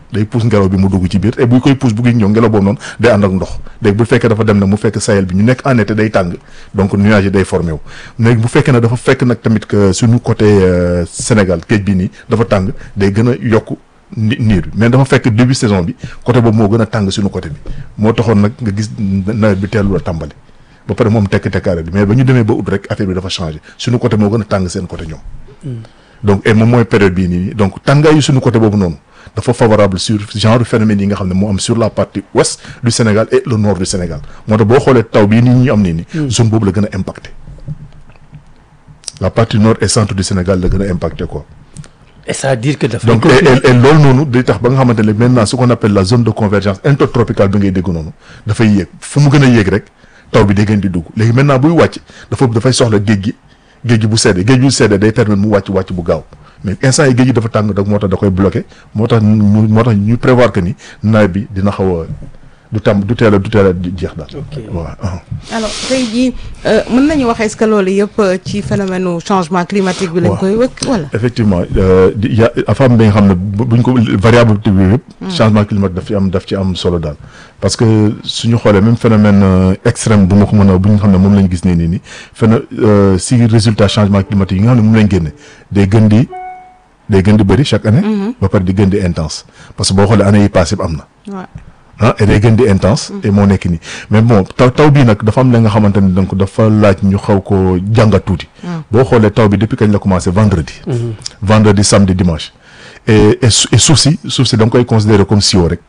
day pousse ngelaw bi mu dugg ci biir et bu koy pousse bu ñëw ngelaw boobu noonu day ànd ak ndox léegi bu fekkee dafa dem nag mu fekk Sahel bi ñu nekk en été day tàng donc nuage yi day formé wu léegi bu fekkee ne dafa fekk nag tamit que suñu côté Sénégal géej bi nii dafa tàng day gën a yokk niir bi mais dafa fekk début saison bi côté boobu moo gën a tàng suñu côté bi moo taxoon nag nga gis nawet bi teelul a tàmbali ba pare moom tekk tekkaare bi mais ba ñu demee ba ut rek affaire bi dafa changé suñu côté moo gën a tàng seen côté ñoom donc et moom mooy période bii nii donc tàngaayu suñu côté boobu noonu dafa favorable sur genre phénomène yi nga xam ne moo am sur la partie ouest du Sénégal et le nord du Sénégal moo tax boo xoolee taw bii nii ñu am nii nii zone boobu la gën a impacté la partie nord et centre du Sénégal la gën a impacté quoi et ça veut dire que dafa donc et loolu noonu day tax ba nga xamante ne maintenant ce qu'on appelle la zone de convergence intertropicale bi ngay dégg noonu dafay yéeg fu mu gën a yéeg rek taw bi day gën di dugg léegi maintenant buy wàcc dafa dafay soxla géej gi géej gi bu seddee géej bu seddee day permettre mu wàcc wàcc bu gaaw mais instant yi géej gi dafa tàng donc moo tax da koy bloqué moo tax ñu moo tax ñu prévoir que ni nawet bi dina xaw a du tam du teel a du teel a jeex daal. waaw. alors tey jii mën nañu wax est-ce que loolu yëpp ci phénomène changement climatique bi lañ koy wëkk wala. effectivement di ya affaire bi nga xam ne buñ ko variabilité bi yëpp. changement climatique daf ci am daf ci am solo daal. parce que suñu xoolee même phénomène extrême bu ma ko mën a bu nga xam ne moom lañ gis nii nii nii phéno si résultat changement climatique yi nga xam ne moom lañ génne day gën di day gën di bëri chaque année. ba pare di gën di intense parce que boo xoolee année yi passé am na. ah et day gën di intense. et moo nekk nii mais bon taw taw bii nag dafa am la nga xamante ne donc dafa laaj ñu xaw ko jàngat tuuti. boo xoolee taw bi depuis kañ la commencé vendredi. vendredi samedi dimanche. et et suuf si suuf si da nga koy considérer comme sio rek.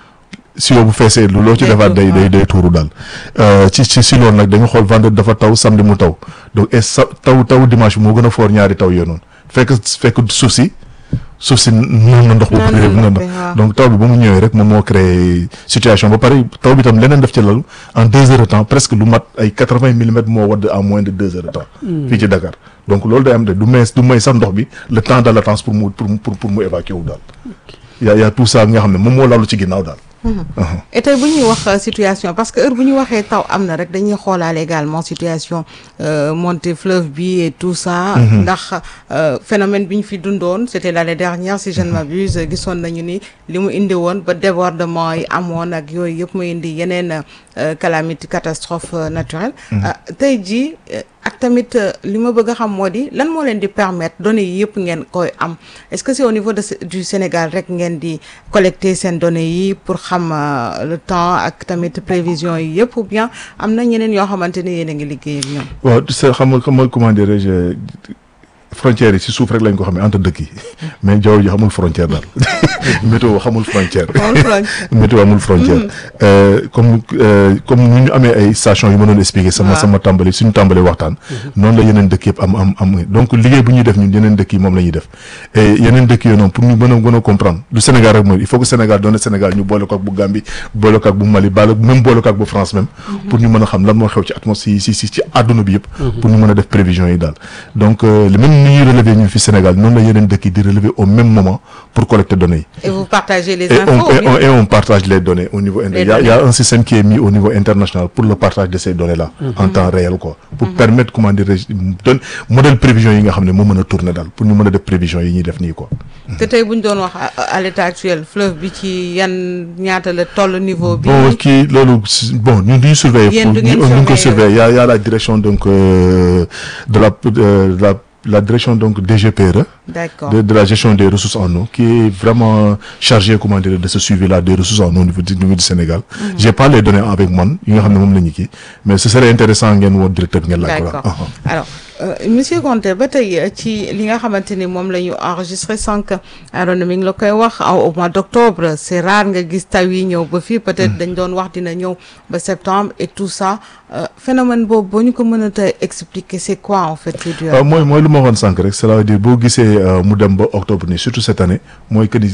sio bu feesee lu loo ci defaat day day day tuuru daal ci ci si loolu nag dañu xool vendredi dafa taw samedi mu taw donc et sa taw taw dimanche bi moo gën a foor ñaari taw yooyu noonu fekk fekk suuf si suuf si noonu na ndox bu bëri na ndox donc taw bi ba mu ñëwee rek moom moo créé situation ba pare taw bi tam leneen def ci lalu en deux heures de temps presque lu mat ay quatre vingt millimètres moo wadd en moins de deux heures de temps fii ci Dakar donc loolu day am de du may du may sax ndox bi le temps de latence pour mu pour pour mu évacuer wu daal y a y a tout ça nga xam ne moom moo lalu ci ginnaaw daal et tey bu ñuy wax situation parce que heure bu ñu waxee taw am na rek dañuy xoolaale également situation montée fleuve bi et tout ça. ndax phénomène bi ñu fi dundoon c'était l'année dernière si je ne m'abuse gisoon nañu ni li mu indi woon ba débordement yi amoon ak yooyu yëpp mu indi yeneen calamité catastrophe naturelle. tey jii ak tamit li ma bëgg a xam moo di lan moo leen di permettre données yi yëpp ngeen koy am est-ce que c'est au niveau de du Sénégal rek ngeen di collecter seen données yi pour xam le temps ak tamit prévision yi yëpp ou bien am na ñeneen yoo xamante ni yéen a ngi liggéey ak ñoom. waaw c'est xam nga xam nga comment dirais-je frontières yi si suuf rek lañ ko xamee entre dëkk yi mais jaww ji xamul frontière daal météo xamul frontière météo amul frontière comme comme ni ñu amee ay station yu ma doon expliquer sama sama tàmbali suñu tàmbali waxtaan noonu la yeneen dëkk yëpp am am am donc liggéey bu ñuy def ñun yeneen dëkk yi moom la ñuy def et yeneen dëkk yooyu noonu pour ñu mën a gën a comprendre du Sénégal rek mooy il faut que Sénégal doone Sénégal ñu boole ko ak bu Gambie boole ko ak bu Mali bala même boole ko ak bu France même pour ñu mën a xam lan moo xew ci atmosphère si si ci àdduna bi yëpp pour ñu mën a def prévision yi daal donc même ni ñuy relever ñun fi Sénégal noonu la yeneen dëkk yi di relever au même moment pour collecter données yi et vous partagez les et infos on, et on, et on partage les données au niveau il y, a, il y a un système qui est mis au niveau international pour le partage de ces données là mm -hmm. en temps réel quoi pour mm -hmm. permettre comment dire donne modèle prévision yi nga xam ne moo mën a tourner daal pour ñu mën a def prévision yi ñuy def nii quoi te tey bu ñu doon wax à l'état actuel fleuve bi ci yan ñaata la toll niveau bi bon kii loolu bon ñun duñu surveiller ñu ngi ko surveiller y a y a la direction donc euh, de la de la la direction donc DGPRE de, de la gestion des ressources en eau qui est vraiment chargée comment dire de ce suivi-là des ressources en eau au niveau du, niveau du Sénégal. Mm -hmm. J'ai pas les données avec moi, yi nga xam ne moom la ñu kii mais ce serait intéressant ngeen woon directeur ngeen laaj ko. D'accord. Alors euh, monsieur Konté ba tey ci li nga xamante ni moom la ñu enregistré sànq Arona mi ngi la koy wax au mois d'octobre c'est rare nga gis taw yi ñëw ba fii peut-être dañ doon wax dina ñëw ba septembre et tout ça euh, phénomène boobu boo ñu ko mën a tey expliquer c'est quoi en fait. waaw mooy mooy lu ma waxoon sànq rek cela veut dire boo gisee mu dem ba octobre nii surtout cette année mooy que ni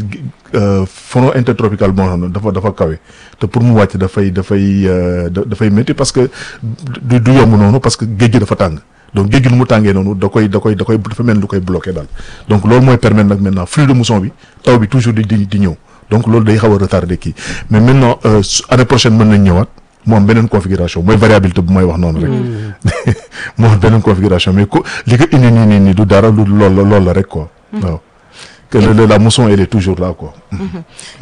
front intertropical boo xam ne dafa dafa kawe te pour mu wàcc dafay dafay dafay métti parce que du du yomb noonu parce que géej gi dafa tàng donc géej gi nu mu tàngee noonu da koy da koy da koy dafa mel lu koy bloqué daal donc loolu mooy permettre nag maintenant flux de mousson bi taw bi toujours di di di ñëw donc loolu day xaw a retardé kii mais maintenant année prochaine mën nañ ñëwaat mu am beneen configuration mooy variabilité bu may wax noonu rek mu am beneen configuration mais ko li ko indi nii nii nii du dara lu lool la lool la rek quoi waaw que la mousson elle est toujours là quoi